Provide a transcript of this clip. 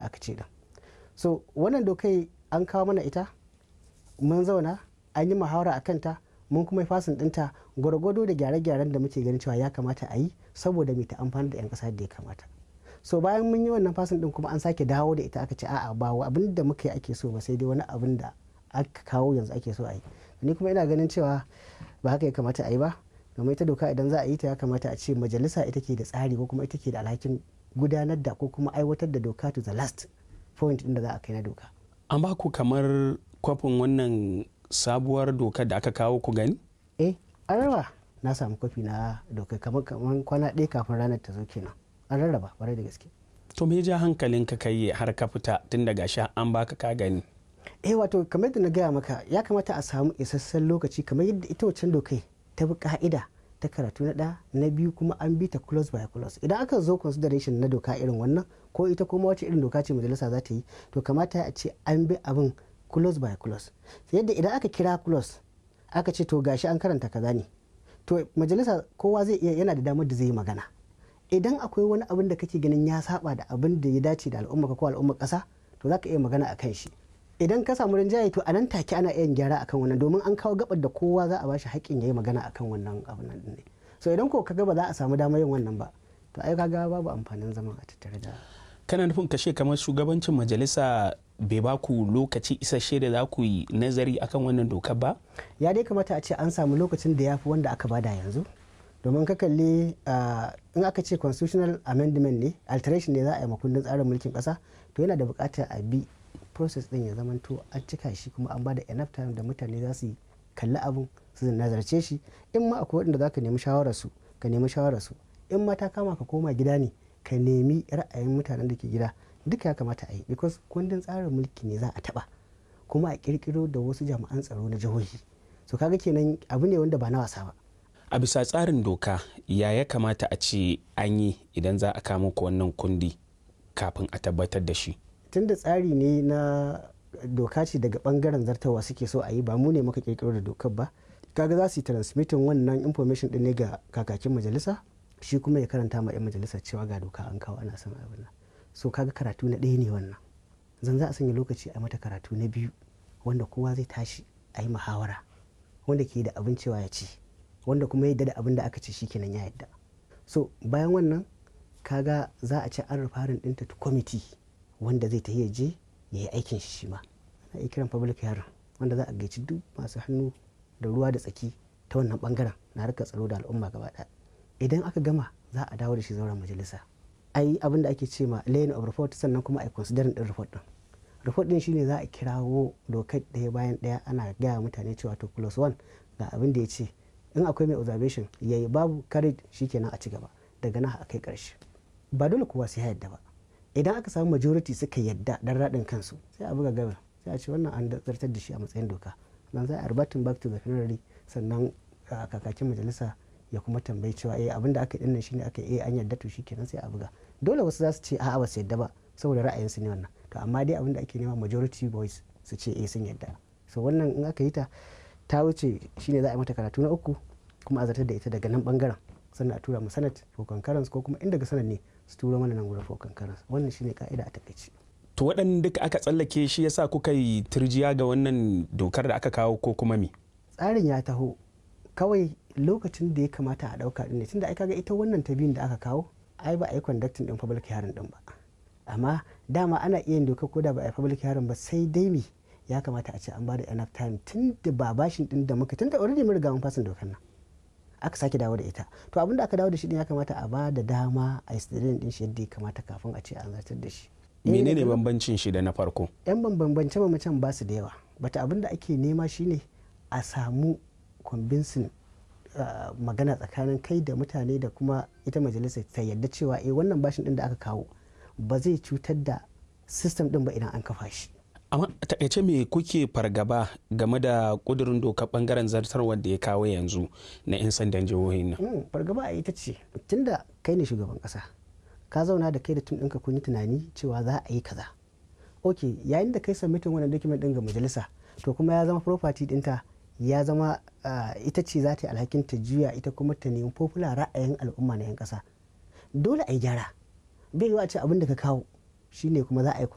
aka ce din so wannan dokai an kawo mana ita mun zauna an yi muhawara a kanta mun kuma fasin dinta gwargwado da gyare-gyaren da muke ganin cewa ya kamata a yi saboda mai ta amfani da 'yan kasa da ya kamata so bayan mun yi wannan fasin din kuma an sake dawo da ita aka ce a'a ba abin da muka yi ake so ba sai dai wani abin da aka kawo yanzu ake so a yi ni kuma ina ganin cewa ba haka ya kamata a yi ba domin ita doka idan za a yi ta ya kamata a ce majalisa ita ke da tsari ko kuma ita ke da alhakin gudanar da ko kuma aiwatar da doka to the last point din da za a kai na doka an ba ku kamar kwafin wannan sabuwar dokar da aka kawo ku gani eh an raba na samu kwafi na doka kamar kamar kwana ɗaya kafin ranar ta zo kenan an rarraba kwarai da gaske to me ja hankalin ka kai har ka fita tun daga sha an baka ka gani eh wato kamar da na gaya maka ya kamata a samu isasshen lokaci kamar yadda ita wancan dokai ta bi ka'ida ta karatu na ɗaya na biyu kuma an bi ta close by close idan aka zo consideration na doka irin wannan ko ita kuma wace irin doka ce majalisa za ta yi to kamata a ce an bi abin close by close yadda idan aka kira close aka ce to gashi an karanta kaza ne to majalisa kowa zai iya yana da damar da zai yi magana idan akwai wani abin da kake ganin ya saba da abin da ya dace da al'umma ko al'ummar kasa to za ka iya magana a kan shi idan ka samu rinjaye to a nan take ana iya gyara akan wannan domin an kawo gabar da kowa za a bashi haƙƙin ya yi magana akan wannan abin nan ne so idan ko kaga ba za a samu damar yin wannan ba to ai kaga babu amfanin zaman a tattare da kana nufin kashe kamar shugabancin majalisa bai ba ku lokaci isasshe da za ku yi nazari akan wannan dokar ba ya dai kamata a ce an samu lokacin da ya fi wanda aka bada yanzu domin ka kalli in aka ce constitutional amendment ne alteration ne za a yi makundin tsarin mulkin kasa to yana da bukatar a bi process din ya zamanto an cika shi kuma an bada enough time da mutane za su kalli abun su nazarce shi in ma akwai waɗanda za ka nemi shawararsu ka nemi shawararsu in ma ta kama ka koma gida ne ka nemi ra'ayin mutanen da ke gida duka ya kamata a yi because kundin tsarin mulki ne za a taba kuma a kirkiro da wasu jami'an tsaro na jihohi so kaga kenan abu ne wanda ba na wasa ba a bisa tsarin doka ya ya kamata a ce an yi idan za a kama ku wannan kundi kafin a tabbatar da shi tunda tsari ne na doka ce daga bangaren zartawa suke so a yi ba mu ne muka kirkiro da dokar ba kaga za su yi transmitting wannan information din ne ga kakakin majalisa shi kuma ya karanta ma 'yan majalisa cewa ga doka an kawo ana son abin nan so kaga karatu na ɗaya ne wannan zan za a sanya lokaci a mata karatu na biyu wanda kowa zai tashi a yi muhawara wanda ke da abin cewa ya ci wanda kuma yadda da abin da aka ce shikenan ya yadda so bayan wannan kaga za a ci an rufarin ɗinta ta kwamiti wanda zai ta je ya yi aikin shi ma ana iya kiran public hearing wanda za a gaici duk masu hannu da ruwa da tsaki ta wannan bangaren na harkar tsaro da al'umma gaba ɗaya idan aka gama za a dawo da shi zauren majalisa a yi abin da ake ce ma laying of report sannan kuma a yi considering din report din report din shine za a kirawo dokar ɗaya bayan ɗaya ana gaya mutane cewa to plus one ga abin da ya ce in akwai mai observation ya yi babu carried shikenan a ci gaba daga nan a kai ƙarshe ba dole kowa sai ya yadda ba idan aka samu majority suka yadda dan raɗin kansu sai a buga gabar sai a ce wannan an zartar da shi a matsayin doka nan za a reverting back to the plenary sannan kakakin majalisa ya kuma tambayi cewa eh abin da aka yi dinnan shine aka yi an yarda to shikenan sai a buga dole wasu za su ce a'a ba su yarda ba saboda ra'ayinsu ne wannan to amma dai abin da ake nema majority voice su ce eh sun yarda so wannan in aka yi ta ta wuce shine za a yi mata karatu na uku kuma a zartar da ita daga nan bangaren sannan a tura mu senate for concurrence ko kuma in daga senate ne su turo mana nan gurin for concurrence wannan shine ka'ida a takaice to waɗanda duka aka tsallake shi yasa kuka yi turjiya ga wannan dokar da aka kawo ko kuma me tsarin ya taho kawai lokacin da ya kamata a dauka din ne tunda ai kaga ita wannan ta biyun da aka kawo ai ba a yi conducting din public hearing din ba amma dama ana iya yin doka ko da ba a yi public hearing ba sai dai me ya kamata a ce an bada enough time tun da ba bashin din da muka tun da already mun riga mun fasin dokar nan aka sake dawo da ita to abin da aka dawo da shi din ya kamata a ba da dama a yi din shi yadda ya kamata kafin a ce an zartar da shi menene bambancin shi da na farko yan bambance bambancen ba su da yawa bata abin da ake nema shine a samu convincing Uh, magana tsakanin kai da mutane da kuma ita majalisar ta yadda cewa eh wannan bashin din da aka kawo ba zai cutar da system din ba idan an kafa shi amma takaice me kuke fargaba game da kudurin doka bangaren zartarwar da ya kawo yanzu na 'yan sandan jihohin nan mm, fargaba a ita ce tunda kai ne shugaban kasa ka zauna da kai da tun ɗinka kun yi tunani cewa za a yi kaza ok yayin da kai submitin wannan document din ga majalisa to kuma ya zama property dinta ya zama uh, ita ce za ta yi alhakin ta juya ita kuma ta nemi popular ra'ayin al'umma na 'yan kasa dole a yi gyara bai yiwa a ce abin da ka kawo shine kuma za a yi